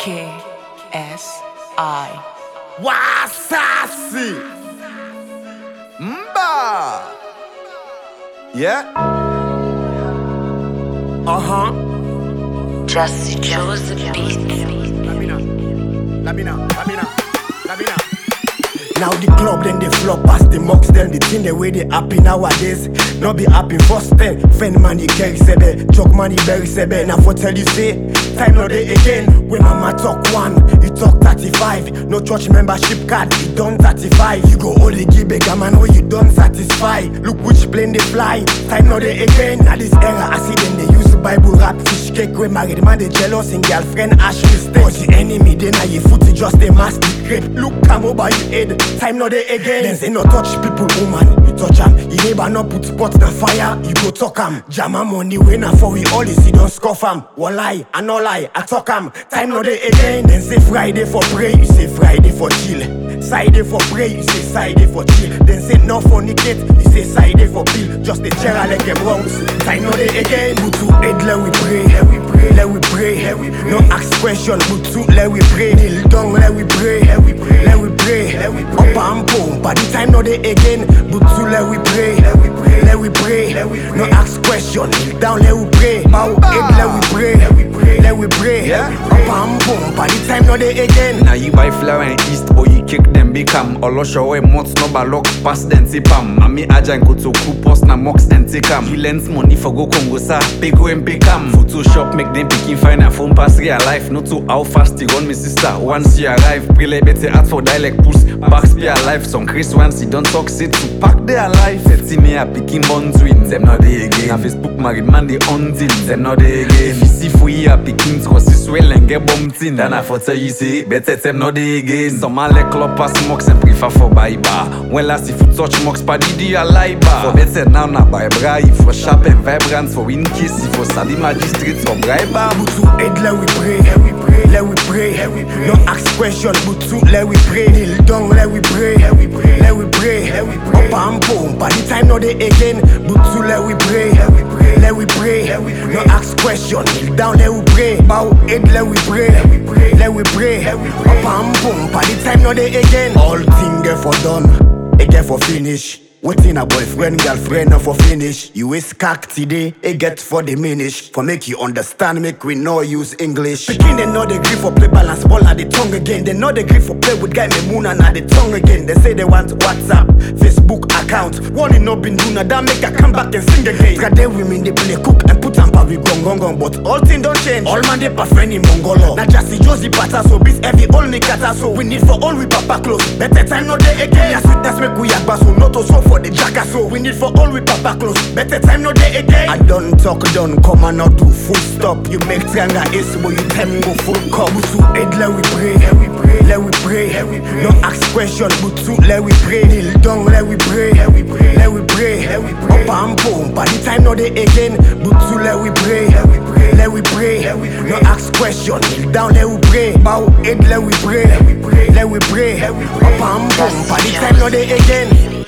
K S I. Wasasi. Mba. Yeah. Uh huh. Just chose the beat. Lamina. Lamina. Lamina. Lamina. Now the club then they flop past the mocks them the thing the way they happy nowadays. Not be happy first ten. Friend man the carry sebe, joke money berry sebe. Now for tell you say, time no day again. When mama talk one, you talk 35. No church membership card, you done 35. You go only give a man when you done satisfy. Look which plane they fly. Time no day again. Now this era I see them they use Bible rap fish cake when married man they jealous in girlfriend ash mistake. Cause the enemy they now your foot just a masticate. Look come over your head. Time no day again. Then say no touch people woman. You touch am. You neighbor no put pot na fire. You go talk am. Jam am money when na for we all you see don't scoff am. One lie, I no lie, I talk am. Time no day again. Then say Friday for pray. You say Friday for chill. Friday for pray. You say Friday for chill. Then say no fornicate. You say Friday for bill. Just the chair like a Bronx. Time no day again. Butu head let we pray. Let we pray. Let we pray. Let we pray. No ask question. Butu let we pray. Kneel down let we pray. Let we pray. Let we pray. Let we pray. Up and boom. By the time no day again. Butu let we pray. Let we pray. Let we pray. Let we pray. No ask question. Kneel down let we pray. Bow head let we pray. Let we pray. Let we pray. Up and boom. By the time no day again. Now you buy flower in east or you kick them become Olosho we mots no balok pass den tipam Mami aja and kutu kupos na mox den tikam He lends money for go Congo sa pay go and pay cam Photoshop make them picking find a phone pass real life No to how fast you run me sister once you arrive Prele better art for dialect puss Backs be alive some Chris once you don't talk sit to pack their life Fetty me a picking bond twins them not they again Na Facebook married man they until them not they again If you see for you a picking cause you swell and get bumped in Then I for tell you say better them not they again Some a let club pass mocks and prefer for buy bar When last if you touch mocks paddy do you lie bar For better now na buy bra if for sharp and vibrant For in case if for sabi magistrate for bribe bar Butu head let we pray. Let we pray. Let we pray. Let we pray. No ask question. Butu let we pray. Kneel down let we pray. Let we pray. Let we pray. Let we pray. Up and boom. By the time no day again. Butu let we pray. Let we pray. Let we pray. Let we pray. No ask question. Kneel down let we pray. Bow head let we pray. Let we pray. Let we pray. Let we pray. Up and boom. By the time no day again. All thing get for done. It get for finish. Waiting a boyfriend, girlfriend, no for finish. You is cock today, it get for diminish. For make you understand, make we know use English. Begin they know the grip for play balance ball at the tongue again. They know the grip for play with guy me moon and at the tongue again. They say they want WhatsApp, Facebook account. One in no been do that make I come back and sing again. Got them women they play cook and put on with gong gong gong. But all things don't change. All man they friend in Mongolo. Now just see Josie Pata so bis every all me kata so we need for all we papa close. Better time no day again. Yeah, sweetness make we yakba so not to so for the jackass so we need for all we papa close. Better time no day again. I don't talk done come and not do full stop. You make trianga ace but you time go full cup. Butu head let we pray. Let we pray. Let we pray. Let we pray. No ask question. Butu let we pray. Kneel down let we pray. Let we pray. Let we pray. Let we pray. Up and boom. By the time no day again. Butu let we pray. Let we pray. Let we pray. Let we pray. No ask question. Kneel down let we pray. Bow head let we pray. Let we pray. Let we pray. Let we pray. Up and boom. By the time no day again.